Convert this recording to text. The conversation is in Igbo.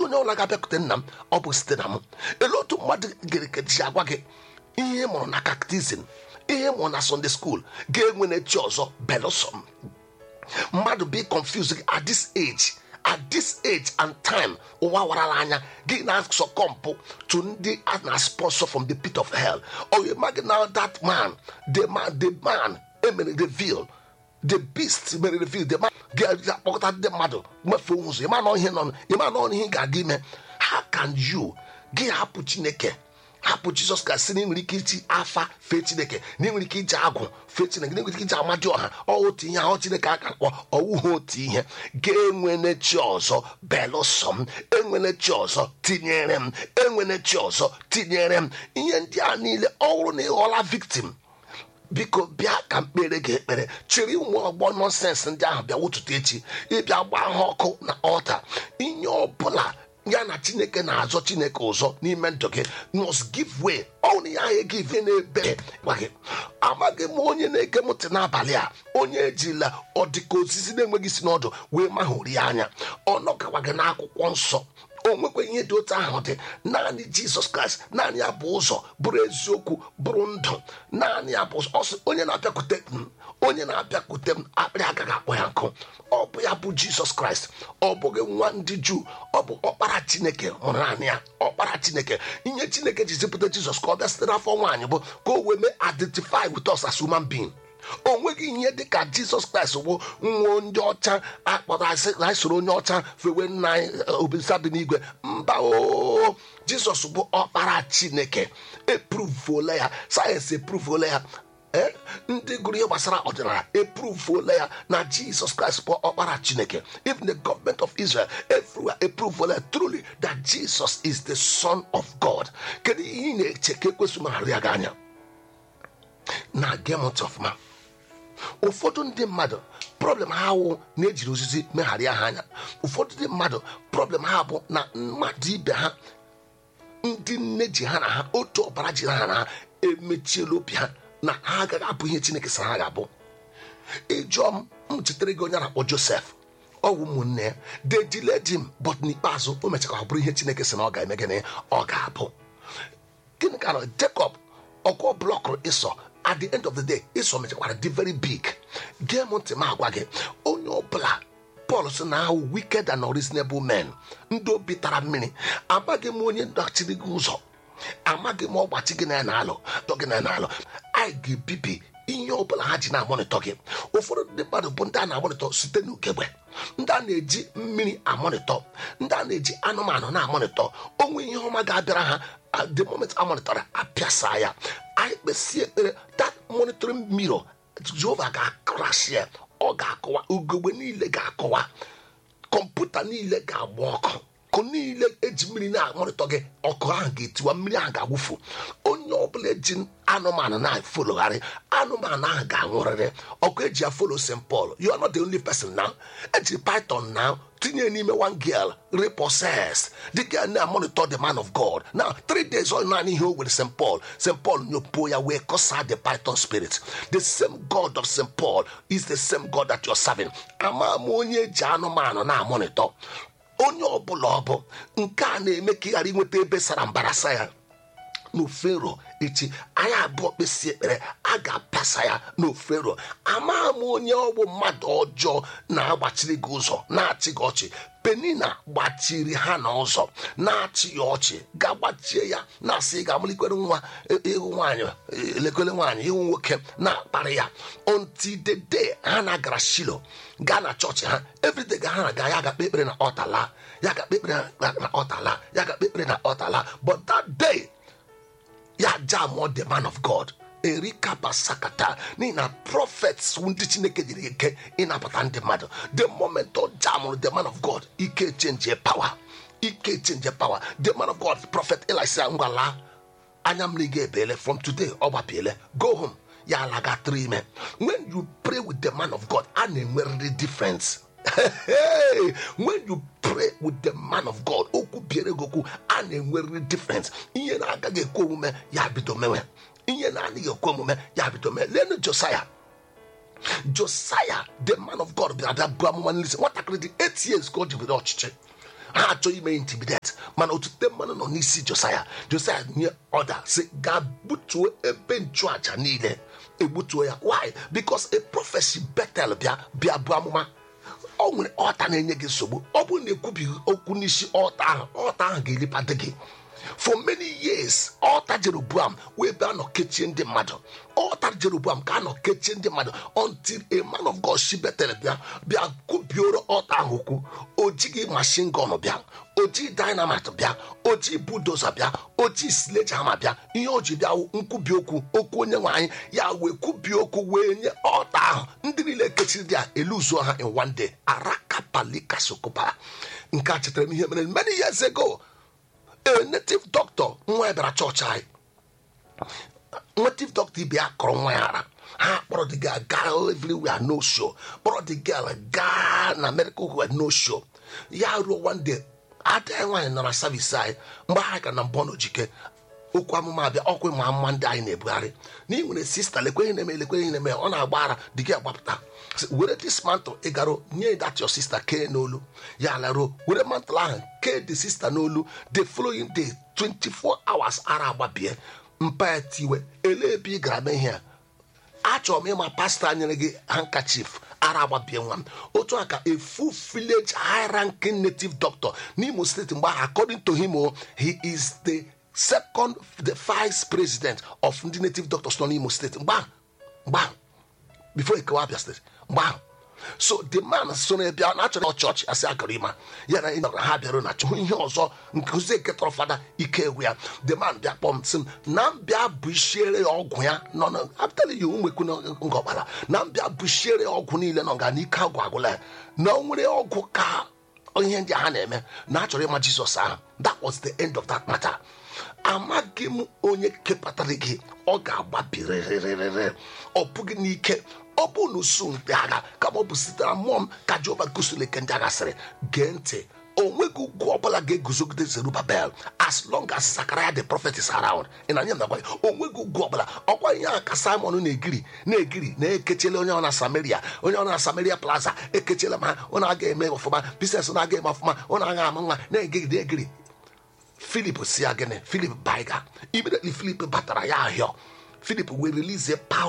onye ọbụla ga-abịakwute nna m ọ bụ site na m ele otu mmadụ ga-ekeji agwa gị ihe ị mụrụ na kaktizin ihe ị mụrụ na sunday school ga-enwe n'echi ọzọ belụsọ m mmadụ be confused at this age at this age and time ụwa warala anya gị na-asọkọmpụ to ndị a na-sponsor from the pit of hell or you imagine now that man the man the man emere reveal the beast mere reveal the man ga-akpọkọta ndị mmadụ mmefu ụzọ ịma na ihe nọ ịma na ihe ị ga-aga ime how can you gị hapụ chineke hapụ jizọs ka sị na ị nwere ike iji afa fee chineke na ị nwere ike iji agwụ fee chineke na ị nwere ike iji amadi ọha ọ otu ihe ahụ chineke aka kpọ ọwụghị otu ihe ga-enwene chi ọzọ belụsọ m enwene chi ọzọ tinyere m enwene chi ọzọ tinyere m ihe ndị a niile ọ bụrụ na ị ghọla victim biko bịa ka mkpere gị ekpere chịrị ụmụ ọgbọ nọnsensị ndị ahụ bịa wụtụta echi ịbịa gbaa ha ọkụ na ọta ihe ọbụla ya na chineke na-azọ chineke ụzọ n'ime ndụ gị must give way ọnụ ya ahụ give n'ebe gwa gị amaghị m onye na-ege m ntị n'abalị a onye ejila ọdịka osisi na-enweghị isi n'ọdụ wee mahụri anya ọ nọgawa gị n'akwụkwọ nsọ o nwekwa ihe dị otu ahụ dị naanị jizọs kraịst naanị ya bụ ụzọ bụrụ eziokwu bụrụ ndụ naanị ya bụ ọsọ onye na-abịakwute m onye na-abịakwute m akpịrị agaghị akpọ ya nkụ ọ bụ ya bụ jizọs kraịst ọ bụghị nwa ndị juu ọ bụ ọkpara chineke mụrụ naanị ya ọkpara chineke ihe chineke ji zipụta jizọs ka ọ bịa site n'afọ nwaanyị bụ ka o wee mee identify with us as human being o nweghị ihe dị ka jizọs kraịst bụ nwa ndị ọcha akpọrọ asị na soro onye ọcha fewe nna anyị obisa dị n'igwe mba o jizọs bụ ọkpara chineke epruvuola ya sayensị epruvuola ya ee ndị gụrụ ihe gbasara ọdịnala epruvuola ya na jizọs kraịst bụ ọkpara chineke even the government of israel everywhere epruvuola ya truly that jesus is the son of god kedu ihe ị na-eche ka ekwesị magharị ya gị anya na gemot ọfụma ụfọdụ ndị mmadụ problem ha wụ na-ejiri ozizi megharịa ha anya ụfọdụ ndị mmadụ problem ha bụ na mmadụ ibe ha ndị nne ji ha na ha otu ọbara ji ha na ha emechiela obi ha na ha agaghị abụ ihe chineke sara ha ga-abụ ịjụọ m m chetara gị onye a na-akpọ josef ọwụ ụmụnne ya they delayed him but n'ikpeazụ o mechara ọ bụrụ ihe chineke sị na ọ ga-eme gịnị ọ ga-abụ gịnị ka nọ jacob ọkụ blọkụrụ ịsọ at the end of the day ịsọ mechakwara dị very big gee m ntị m agwa gị onye ọbụla pọl sị na ahụ wicked and unreasonable men ndị obi tara mmiri amaghị m onye dachiri gị ụzọ amaghị m ọgbachi gị na ya na-alụ dọ gị na ya na-alụ anyị ga-ebibi ihe ọbụla ha ji na-amonitọ gị ụfọdụ ndị mmadụ bụ ndị a na-amonitọ site n'ugegbe ndị a na-eji mmiri amonitọ ndị a na-eji anụmanụ na-amonitọ onwe ihe ọma ga-abịara ha at the moment amonitọrọ apịasa ya anyị kpesie ekpere that monitoring mirror jehova ga-akrash ya ọ ga-akọwa ugogbe niile ga-akọwa kọmputa niile ga-agba ọkụ ọkụ niile eji mmiri na-amonitọ gị ọkụ ahụ ga-etiwa mmiri ahụ ga-awụfu onye ọbụla eji anụmanụ na-efologharị anụmanụ ahụ ga-anwụrịrị ọkụ eji ya folo st paul you are not the only person now ejiri python now tinye n'ime one girl repossessed the girl na monitor the man of god now three days ọ naanị ihe o were st paul st paul nyopuo ya wee kọsa the python spirit the same god of st paul is the same god that you're serving ama m onye eji anụmanụ na-amonitọ onye ọbụla ọ bụ nke a na-eme ka ị ghara inweta ebe sara mbara sa ya n'ofero echi anyị abụọ kpesie ekpere a ga-apịasa ya n'ofero ama m onye ọgbụ mmadụ ọjọọ na-agbachiri gị ụzọ na-achị gị ọchị penina gbachiri ha na ụzọ na-achị ya ọchị ga-agbachie ya na-asị ga-amalikwere nwa ịhụ nwaanyị elekere nwaanyị ịhụ nwoke na-akparị ya until the day ha na-agara shilo gaa na chọọchị ha everyday ga ha na-aga ya ga-akpe ekpere na ọtala ya ga-akpe ekpere na ọtala ya ga-akpe ekpere na ọtala but that day ya jamụọ the man of god erika basakata n'ihi na prophets ndị chineke jiri ike ịnapụta ndị mmadụ the moment ọ jamụrụ the man of god ike chenje power ike chenje power the man of god prophet elisa ngwala anya mmiri ga-ebele from today ọ gbapiele go home ya alaga tụrụ ime when you pray with the man of god a na-enwerịrị difference hey, when you pray with the man of god okwu biere gị okwu a na-enwerịrị difference ihe na-agaghị ekwe omume ya bido mewe ihe na-adịghị ekwe omume ya bido mee lenu josaya josaya the man of god bịara bịa bụ amụma n'isi nwatakịrị dị 8 years ka o jibere ọchịchị ha achọghị ime intimidate mana otute mmanụ nọ n'isi josaya josaya nye ọda si gaa butuo ebe nchụaja niile egbutuo ya why because a prophecy betel bịa bịa bụ amụma ọ nwere ọta na-enye gị nsogbu ọ bụrụ na ekwubighị okwu n'isi ọta ahụ ọta ahụ ga-eripade gị for many years ọta jeroboam wee bịa nọ kechie ndị mmadụ ọta jeroboam ka a nọ kechie ndị mmadụ until a man of god si betel bịa bịa kwubioro ọta ahụ okwu o jighị mashin gun bịa o jighị dynamite bịa o jighị budoza bịa o jighị sledgehammer bịa ihe o ji bịa nkwubi okwu okwu onye nwe anyị ya wee kwubi okwu wee nye ọta ahụ ndị niile kechiri dị a eluzuo ha in one day arakapalika sokopa nke a chetara m ihe mere many years ago a native doctor nwa ya bịara chọọchị anyị native doctor ibe ya kọrọ nwa ya ara ha kpọrọ the girl gaa everywhere no show kpọrọ the girl gaa na medical ward no show ya ruo one day ada nwaanyị nọ na savisi anyị mgbe anyị ka na mbọ n'ojike okwu amụma abịa ọkwa ịma mma ndị anyị na-ebugharị na ị nwere sista lekweghị na-eme lekweghị na-eme ọ na-agba ara dị gị agbapụta were dis mantle ịgaro nye that your sister kee n'olu ya laruo were mantle ahụ kee the sister n'olu the following day 24 hours ara agbabie mpa ya tiwe ele ebe ị gara mee ihe a achọrọ m ịma pastọ nyere gị handkerchief ara agbabie nwa m otu a ka a full village high ranking native doctor n'imo steeti mgbe ahụ according to him o he is the second the vice president of ndị native doctors nọ n'imo steeti mgbe ahụ mgbe ahụ before ekewa abia steeti mgbe ahụ so the man so na bịa na achọrọ chọọchị asị agara ịma ya na ịnọrọ ha bịara na chọọ ihe ọzọ nkụzi eketọrọ fada ike egwu ya the man bịa kpọm sị m na mbịa bushiere ya ọgwụ ya nọ na abịtala ya ụmụekwu ngọgbara na mbịa bushiere ya ọgwụ niile nọ nga n'ike agwụ agwụla ya na o nwere ọgwụ ka ihe ndị ha na-eme na achọrọ ịma jizọs ahụ that was the end of that matter amaghị m onye kepụtara gị ọ ga-agbapirịrịrịrị ọ bụghị n'ike ọ bụ na usu ndị agha kama ọ bụ sitere mmụọ m ka jehova gosiri ike ndị agha sịrị gee ntị o nweghị ugwu ọbụla ga-eguzogide zerubabel as long as Zachariah the prophet is around ị na anya m nakwa o nweghị ugwu ọbụla ọkwa ihe a ka simon na-egiri na-egiri na-ekechele onye ọ na samaria onye ọ na samaria plaza ekechela ma ọ na-aga eme ọfụma biznes na-aga eme ọfụma ọ na-aga ama nwa na-egiri egiri filip si ya gịnị filip baiga immediately filip batara ya ahịọ filip wee release a power